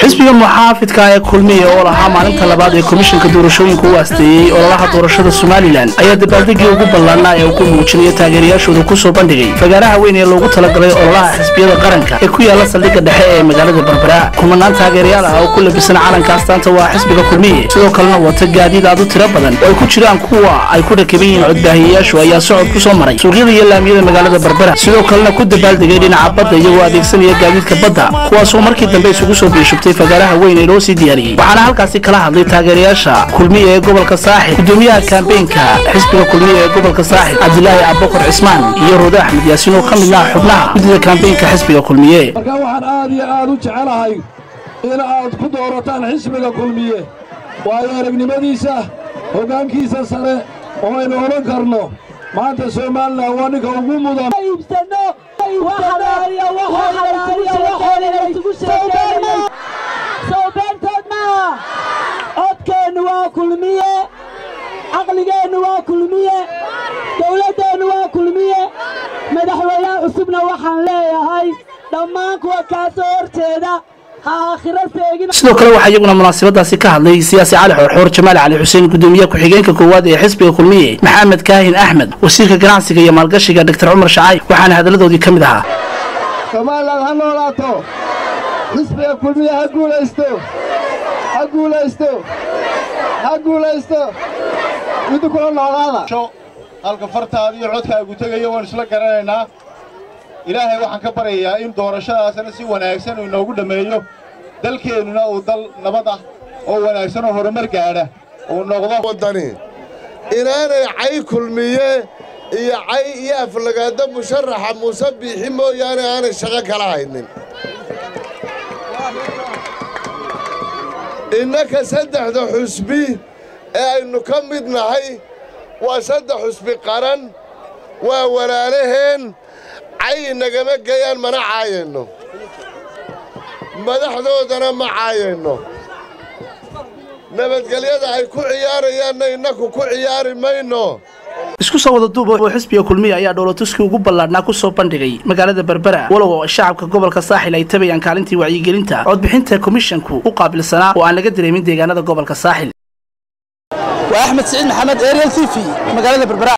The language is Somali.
xisbiga muxaafidka ee kulmiya oo lahaa maalinta labaad ee komishanka doorashooyinka u aasteeyey ololaha doorashada somalilan ayaa dabaaldegii ugu ballaanaa ee uu ku muujinayo taageerayaashooda kusoo bandhigay fagaaraha weyn ee loogu talagalay ololaha xisbiyada qaranka ee ku yaala saldhigga dhexe ee magaalada berbera kumanaan taageerayaal ah oo ku labisan calanka astaanta waa xisbiga kulmiye sidoo kalena wata gaadiid aad u tiro badan oo ay ku jiraan kuwa ay ku rakiban yihiin codbaahiyayaashu ayaa socod ku soo maray suuqyada iyo laamiyada magaalada berbera sidoo kalena ku dabaaldegay dhinaca badda iyagoo adeegsanaya gaadiidka badda kuwaasoo markii dambe isugu soo biishubtay fagaaraha weyn ee loo sii diyaariyey waxaana halkaasi kala hadlay taageerayaasha kulmiya ee gobolka saaxib gudoomiyaha kaambeenka xisbiga kulmiya ee gobolka saaxib cabdilaahi abubakar cismaan iyo roode axmed yaasiin oo ka mid ah xubnaha guddida kaambeenka xisbiga kulmiye marka waxaan aad iyo aad u jecelahay in aad ku doorataan xisbiga kulmiye waayo aragnimadiisa hoggaankiisa sare oo aynu odhan karno maanta somalilan waa ninka ugu mudan sowbeentood maaha codkeennu waa kulmiye caqligeennu waa kulmiye dawladdeennu waa kulmiye madaxweynaha cusubna waxaan leeyahay dhammaan kuwa kaa soo horjeeda ha aakhiro seegin sidoo kale waxaa iyaguna munaasabadaasi ka hadlay siyaasi cali xoorxoor jamaal cali xuseen gudoomiyaha ku-xigeenka koowaad ee xisbiga kulmiye maxamed kaahin axmed wasiirka ganacsiga iyo maalgashiga dogtor cumar shacay waxaana hadalladoodii ka mid ahaa somalilan ha noolaato xisbiga kulmiye ha guulaysto ha guulaysto ha guulaysto idinkula noolaada halka fartaada iyo codkaagu tegaya waan isla garanaynaa ilaahay waxaan ka baryayaa in doorashadaasna si wanaagsan uu inoogu dhammeeyo dalkeennuna uu dal nabad ah oo wanaagsan oo horumar gaadha uu noqdo waddani inaanay cay kulmiye iyo cay iyo aflagaado musharaxa muuse biixi mooyaane aanay shaqo kala haynin innaka saddexda xusbi ee aynu ka mid nahay waa saddex xusbi qaran waa walaalaheen cay nagama geyaan mana caayayno madaxdoodana ma caayayno nabadgelyada ay ku ciyaarayaanna innaku ku ciyaari mayno isku soo wada duuba oo xisbiga kulmiya ayaa dhowlatuskii ugu ballaadhnaa ku soo bandhigay magaalada berbera walow shacabka gobolka saaxil ay tabayaan kaalintii wacyigelinta codbixinta komishanku u qaabilsanaa oo aan laga dareemin deegaanada gobolka saaxil waa axmed siciid maxamed ariel t v magaalada berbera